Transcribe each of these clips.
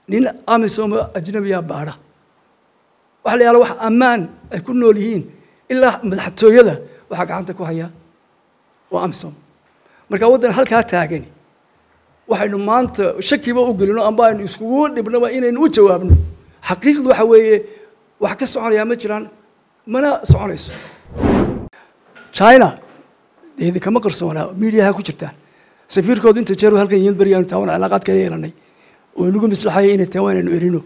nin amisom ajnabiya baadha waxa la yaala wax ammaan ay ku nool yihiin ilaa madaxtooyada waxaa gacanta ku haya waa amisom marka waddan halkaa taagani waxaynu maanta shakiba u gelino amba aynu iskugu dhibnoba inaynu u jawaabno xaqiiqdu waxa weeye wax ka soconayaa ma jiraan mana soconayso china deedi kama qarsoonaa miidiyaha ku jirtaan safiirkoodu inta jeer halkan yimid beri aanu taawan cilaaqaadka yeelanay oo inagu mislaxaya inay taawan aynu erino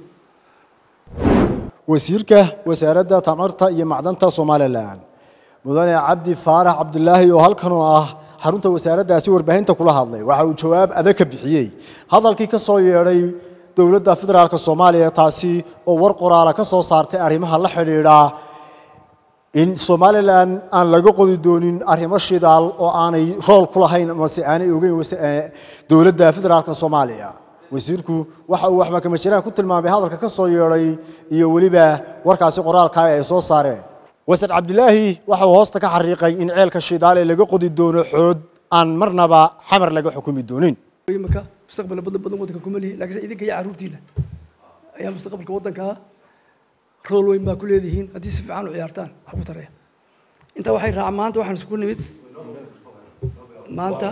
wasiirka wasaaradda tamarta iyo macdanta somalilan mudane cabdi faarax cabdulaahi oo halkan oo ah xarunta wasaaraddaasi warbaahinta kula hadlay waxa uu jawaab adag ka bixiyey hadalkii ka soo yeedhay dowladda federaalk soomaaliya taasi oo war qoraala ka soo saartay arrimaha la xidhiidha in somalilan aan laga qodi doonin arrimo shidaal oo aanay rool ku lahayn amase aanay ogeyn dowladda federaalk soomaaliya wasiirku waxa uu waxmakama jiraan ku tilmaamay hadalka ka soo yeedhay iyo weliba warkaasi qoraalkaa ay soo saareen wasar cabdilaahi waxa uu hoosta ka xariiqay in ceelka shidaale laga qodi doono xood aan marnaba xamar laga xukumi doonin imika mustaqbal badan badan waddanka kuma lihi laakiinse idinka iyo carruurtiina ayaa mustaqbalka waddankaa rool weyn baa ku leedihiin haddii si fiican u ciyaartaan wax ku taraya intaa waxay raacaan maanta waxaan isku nimid maanta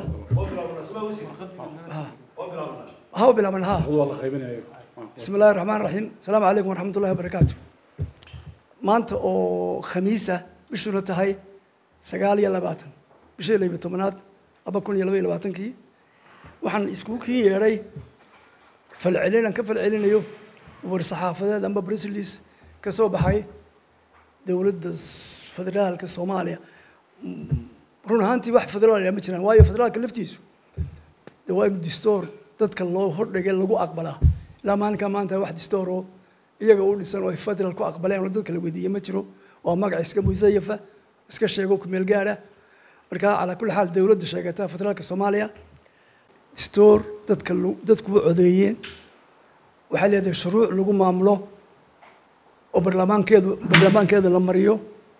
ha bilaaban ha bismi illahi raxmaan raxiim asalaamu calaykum waraxmat ullahi wabarakaatu maanta oo khamiisa bishuna tahay sagaal iyo labaatan bishii laba tobanaad laba kun iyo laba iyo labaatankii waxaan iskugu kii yeedhay falcelin aan ka falcelinayo war saxaafadeed amba brislis ka soo baxay dowladda federaalka soomaaliya run ahaantii wax federaal ma jiraan waayo federaalka laftiisu de waa inu distoor dadka loo hordhigay lagu aqbalaa ilaa maalinkaa maanta wax distooroo iyaga u dhisan oo ay federal ku aqbaleen oo dadka la weydiiye ma jiro waa magac iska musayafa iska sheego kumeel gaadha marka calaa kulli xaal dowladda sheegata federaalka soomaaliya distoor dadka dadkuwa codeeyeen waxay leedahay shuruuc lagu maamulo oo barlamaankeedu barlamaankeeda la mariyo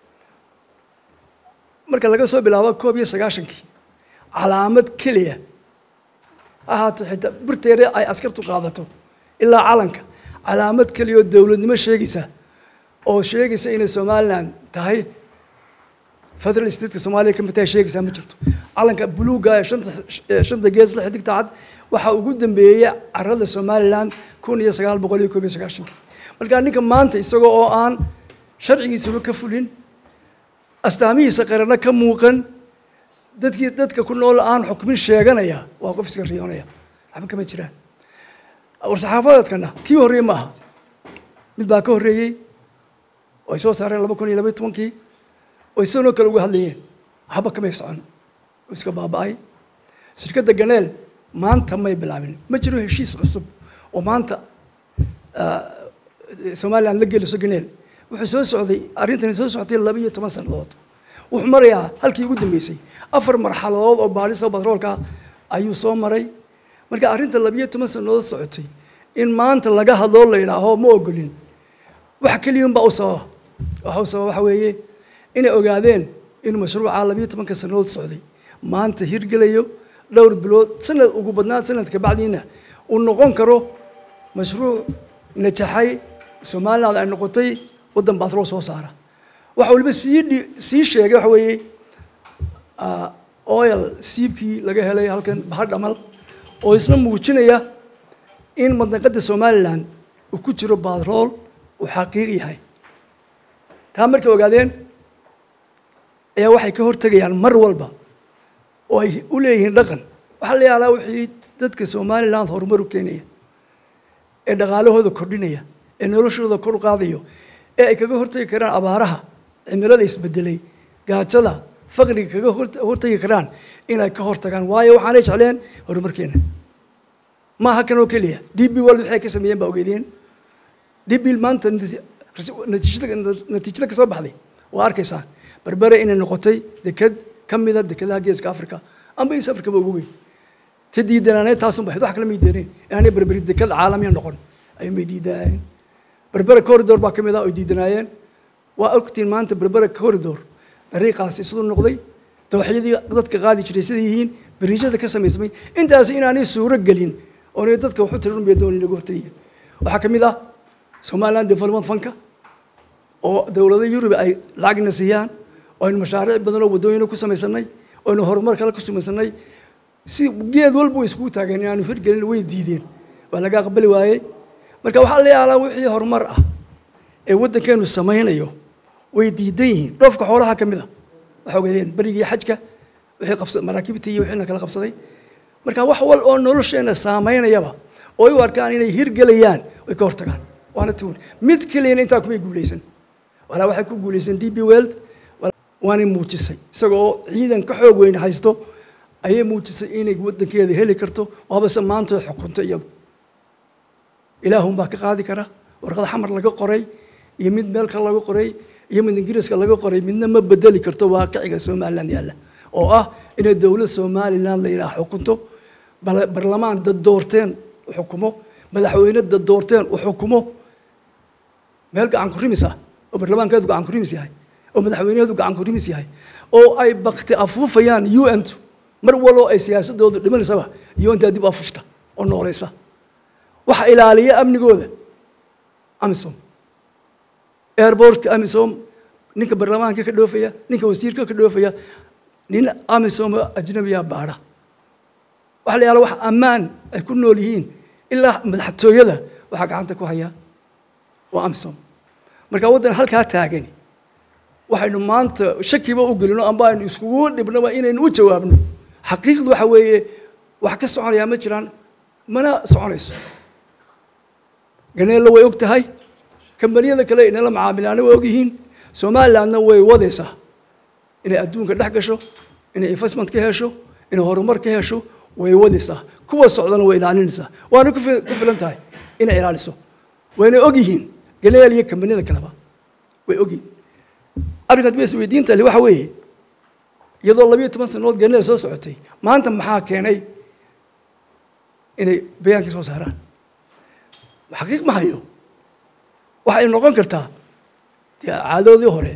marka laga soo bilaabo koob iyo sagaashankii calaamad keliya ahaato xitaa birteere ay askartu qaadato ilaa calanka calaamad keliya oo dowladnimo sheegaysa oo sheegaysa inay somalilan tahay federal stateka soomaaliya ka mid tahay sheegaysaa ma jirto calanka buluuga ee shanta shanta gees la xidigta cad waxaa ugu dambeeyey carada somalilan kun iyo sagaal boqol iyo koob iyo sagaashankii markaa ninka maanta isagoo oo aan sharcigiisaba ka fulin astaamihiisa qarana ka muuqan dadkii dadka ku nool aan xukmin sheeganaya waa qof iska riyoonaya waxba kama jiraan war-saxaafadeedkana kii horreeye ma aha mid baa ka horreeyey oo ay soo saareen laba kun iyo labaiy tobankii oo isanoo kale uga hadlayeen waxba kamay socon oo iska baaba-ay shirkadda ganeel maanta may bilaabin ma jiro heshiis cusub oo maanta somalilan la geliso ganeel wuxuu soo socday arrintani soo socotay laba iyo toban sannadood wuxuu marayaa halkii ugu dambeysay afar marxaladood oo baadhisa batroolka ayuu soo maray marka arrinta labiyo toban sannadood socotay in maanta laga hadloo la yidhaaho ma ogolin wax keliyun baa u sababa waxa u sababa waxa weeye inay ogaadeen inuu mashruuca labiyo tobanka sannadood socday maanta hirgelayo dhowr bilood sanad ugu badnaa sanadka bacdiina uu noqon karo mashruuc najaxay somaliland ay noqotay waddan batrool soo saara waxa waliba sii dhi sii sheegay waxa weeye oil siibkii laga helay halkan bahar dhamal oo isna muujinaya in madnaqadda somalilan uu ku jiro batrool uu xaqiiq yahay taa markay ogaadeen ayaa waxay ka hortegayaan mar walba oo ay u leeyihiin dhaqan waxaa la yaalaa wixii dadka somaliland horumar u keenaya ee dhaqaalahooda kordhinaya ee noloshooda kor u qaadayo ee ay kaga hortegi karaan abaaraha cimilada isbedelay gaajada faqriga kaga hortegi karaan inay ka hortagaan waayo waxaanay jecleen horumarkeena maaha kan oo keliya d b world waxay ka sameeyeen baa ogeedeen d b maanta natiijada natiijada ka soo baxday waa arkaysaan berbere inay noqotay deked ka mida dekadaha geeska africa amba east africa ba ugu weyn ta diidanaaneed taasun ba ahayd wax kale may diideen inaanay berberi deked caalamiya noqon ayuun bay diidanayeen berbera corridor baa ka mid ah oy diidanaayeen waa ogtiin maanta berbera corridor dariiqaasi siduu noqday dooxyadii dadka qaadi jiray siday yihiin beriijada ka samaysmay intaasi inaanay suuro gelin oonay dadka waxu tiran bay doon inaga hortagaya waxaa ka mid ah somaliland development funka oo dowlada yurub ay lacagna siiyaan oo aynu mashaariic badan oo waddooyina ku samaysanay oo aynu horumar kale ku samaysanay si geed walba way iskugu taageen inaanu hirgelin way diideen waa laga aqbali waayey marka waxaa la yaalaa wixii horumar ah ee waddankeenu samaynayo way diidan yihiin dhoofka xoolaha ka mid a waxaa ogeedeen berigii xajka wixii qabsa maraakiibtii iyo wixii kala qabsaday marka wax wal oo nolosheena saamaynayaba oo ay u arkaan inay hirgelayaan way ka hortagaan waana tuun mid keliyana intaa kumay guulaysan walaa waxay ku guulaysan d b world waanay muujisay isagoo ciidan ka xoog weyn haysto ayay muujisay inay waddankeeda heli karto waabase maanta xukunto iyadu ilaahun baa ka qaadi kara warqad xamar laga qoray iyo mid meel kale laga qoray iyo mid ingiriiska laga qoray midna ma bedeli karto waaqiciga somaliland yaalla oo ah inay dowlad somaliland la yidhaah xukunto barlamaan dad doorteen u xukumo madaxweyne dad doorteen u xukumo meel gacan ku rimis ah oo barlamaankeedu gacan ku rimis yahay oo madaxweyneheedu gacan ku rimis yahay oo ay bakti afuufayaan un mar waloo ay siyaasadoodu dhimanaysaba untaa dib afushta oo noolaysa waxa ilaaliya amnigooda amisom airportka amisom ninka barlamaanka ka dhoofaya ninka wasiirka ka dhoofaya nin amisom ajnabiya baadha waxa la yaala wax ammaan ay ku nool yihiin ilaa madaxtooyada waxaa gacanta ku haya waa amisom marka waddan halkaa taagani waxaynu maanta shakiba u gelino amba aynu iskugu dhibnoba inaynu u jawaabno xaqiiqdu waxa weeye wax ka soconayaa ma jiraan mana soconayso ganeello way og tahay kambaniyada kale inala macaamilaana way og yihiin somalilandna way wadaysaa inay adduunka dhex gasho inay investment ka hesho inay horumar ka hesho way wadaysaa kuwa socdana way ilaalinaysaa waana ku filan tahay inay ilaaliso wayna og yihiin ganeel iyo kambaniyada kaleba way og yihiin arrinkaad ba isweydiinta li waxa weeye iyadoo labiyo toban sanadood ganeel soo socotay maanta maxaa keenay inay bayaankii soo saaraan xaqiiq ma hayo waxay noqon kartaa dee caadadoodii hore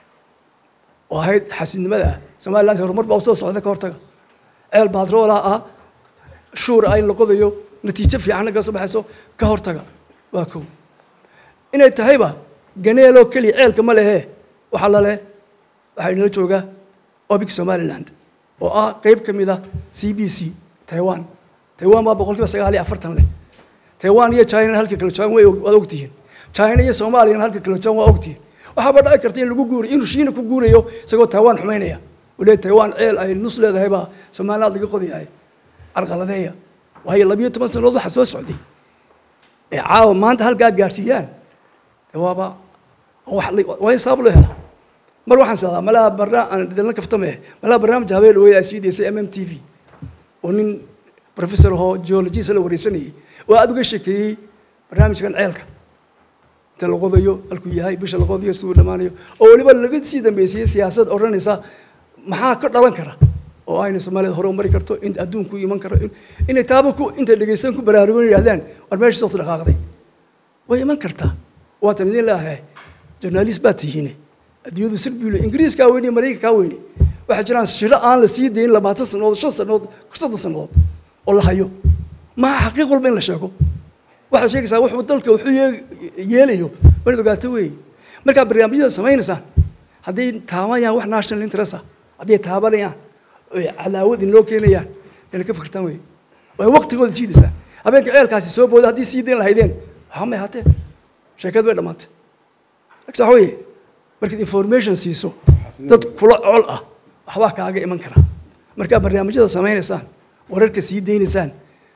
oo ahayd xasidnimada ah somaliland horumar baa usoo socda ka hortaga ceel baadroolaa ah shuur ah in la qodayo natiijo fiicanna kaga soo baxayso ka hortaga waa kow inay tahayba ganeeloo keliya ceelka ma lehe waxaa la leh waxaa inala joogaa obic somaliland oo ah qeyb ka mid ah c b c taiwan taiwan baa boqol kiiba sagaal iyo afartan leh taiwan iyo china halka kala joogan way waad ogtihiin china iyo soomaaliyana halka kala joogan waa ogtihiin waxaaba dhici karta in lagu guuriyo inuu shiina ku guurayo isagoo taiwan xumaynaya uu leeyahay taiwan ceel ay nus leedahay baa somaliland laga qodayahay carqaladeeya waayo labiyo toban sannadood waxa soo socday ee caawa maanta halkaa gaarsiiyaan waaba waa in sabab loo helaa mar waxaan sadaa malaha barna aan idinla kaftame malaha barnaamij habeen ooy ay sii daysay m m t v oo nin professor ahoo geologist la wareysanayay oo aada uga sheekeeyey barnaamijkan ceelka inta la qodayo halkuu yahay bisha la qodayo siduu dhammaanayo oo weliba laga sii dambeysayey siyaasad odhanaysa maxaa ka dhalan kara oo ayna soomaalida hore u mari karto in adduunku iman karo inay taaba ku intay dhegaystaan ku baraarugan yidhahdaan war meesha soota dhaqaaqday way iman kartaa waatan idin leeyahay journalist baad tihiine adduunyadu sirbiilo ingiriiskaa weyne maraykankaa weyne waxaa jiraan shiro aan la sii dayn labaatan sannadood shan sannadood soddon sannadood oo la hayo maha xaqiiq walba in la sheego waxaad sheegaysaa wuxuu dalka wuxuu yeelayo waad ogaato weeye markaa barnaamijyada samaynaysaan hadday taabanayaan wax national interest ah hadday taabanayaan oy cadaawad inloo keenayaan inay ka fikirtaan weye way waqtigooda siidaysaan habeenka ceelkaasi soo booda haddii sii dayn lahaydeen waxaa may ahaatee sheekadu way dhammaantay laakiin waxa weeye markaad information siiso dad kula col ah waxbaa kaaga iman kara markaa barnaamijyada samaynaysaan wararka sii daynaysaan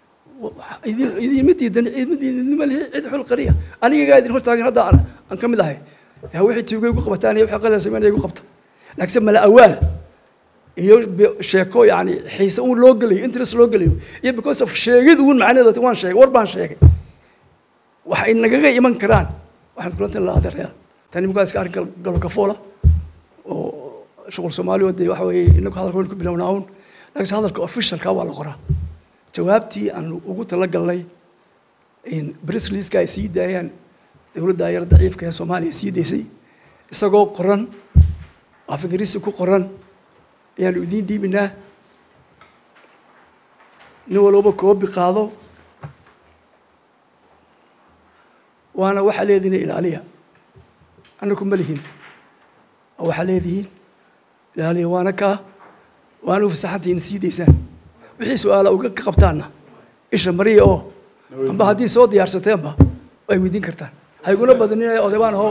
idinma diidan idinma lihi cid xul qariya anigagaa idin hortaagan hadda aan ka mid ahay yaa wixii tiugay gu qabataan iyo wixii qalin sameynaya igu qabta laakiinse mala awaal iyo sheeko yani xiise uun loo gelayo interest loo gelayo iyo because of sheegid uun macnaheeda waan sheegay war baan sheegay waxay nagaga iman karaan waxaan kulantan la adeerayaa tani mukaa iska arrin galo kafoola oo shuqul soomaali oo dee waxa weeye inagu hadalka waynu ku bilownaa uun laakiinse hadalka officialka waa la qoraa jawaabtii aan ugu talagalnay brisliska ay sii daayaan dowladda yar daciifka ee soomaaliya sii daysay isagoo qoran af ingiriisi ku qoran ayaanu idiin dhiibinaa nin walbaba koobi qaado waana waxaa leedihin ilaaliya annaku ma lihin waxaa leedihiin ilaaliya waana kaa waana u fasaxantihiin sii daysaan wixii su-aala uga qabtaanna isha mariya oo amba haddii soo diyaarsateenba way weydiin kartaan hayguna badinin odaybaan hoo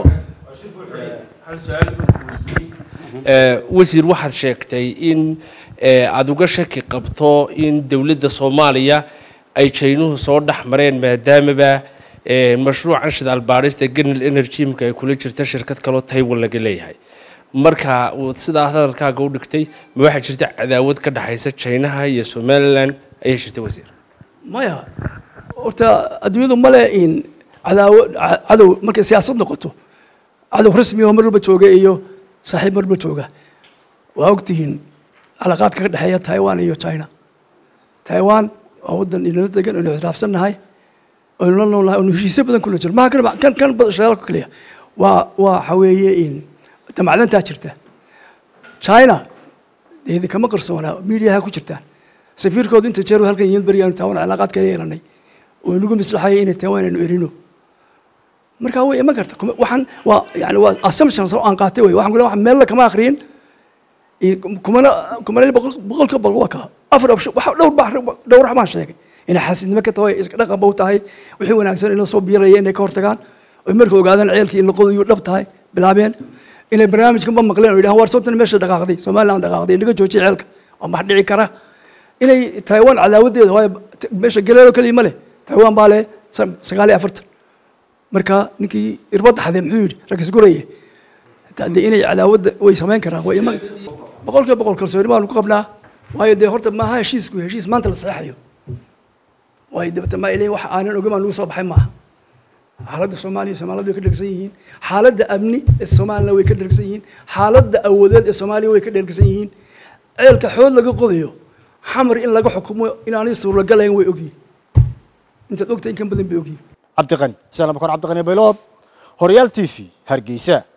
wasiir waxaad sheegtay in aada uga shaki qabto in dowladda soomaaliya ay jaynuhu soo dhex mareen maadaamaba mashruucan shidaal baadhista genal energymka ay kula jirta shirkad kaloo taiwan laga leeyahay marka sidaa hadalkaaga u dhigtay ma waxaa jirta cadaawad ka dhexaysa jaynaha iyo somalilan ayaa jirta wasiir maya horta adduunyadu male in cadaawo cadow markay siyaasad noqoto cadow rasmi oo mar walba jooga iyo saaxiib mar walba jooga waa ogtihiin calaaqaadka ka dhexeeya taiwan iyo china taiwan waa waddan inala degan aynu ixtiraafsan nahay aynu la nool nahay aynu heshiisyo badan kula jiro maha kan kan kan shaqaalka kaliya waa waa waxa weeye in macdantaa jirta china deedi kama qarsoonaa miidiyaha ku jirtaan safiirkoodu inta jeer halkan yimid beri aanu taawan calaaqaad kala yeelanay oo inagu mislaxaya inay taiwan aynu erino markaa way iman karta waxaan waa yani waa assumptions oo aan qaatay wey waxaan kule wax meel kama akhriyin kumana kumana boqolka boqol waa kaa afar option wax dhowr ba dhowr wax baan sheegay inay xaasidnimo ka tahay iska dhaqan ba u tahay wixii wanaagsan in la soo biiraya inay ka hortagaan oy marka ogaadaan ceelkii in la qodayo dhab tahay bilaabeen inay barnaamijkan ba maqleen oo yidhahan war soontan meesha dhaqaaqday somaliland dhaqaaqday inaga joojiya ceelka waa max dhici kara inay taiwan cadaawadeeda waayo meesha galeelo keliya ma leh taiwan baa leh sagaal iyo afartan marka ninkii irbadda xadee muxuu yidhi ragis guraye de inay cadaawadda way samayn karaan way iman boqolkiiba boqol kalsooni baanu ku qabnaa waayo dee horta maaha heshiisku heshiis maanta la saxeexayo waayo dabata ma ilay wax aanan ogamaan lagu soo baxay maaha xaaladda soomaaliya soomaalida way ka dhergsan yihiin xaaladda amni ee soomaalina way ka dhergsan yihiin xaaladda awoodeed ee soomaaliya way ka dhergsan yihiin ceelka xood laga qodayo xamar in laga xukumo inaanay suuragalayn way ogyihin intaad ogtahay in kan badan bay ogyihin cabdiqani xuseen abakar cabdiqani baylood horyaal t v hargeysa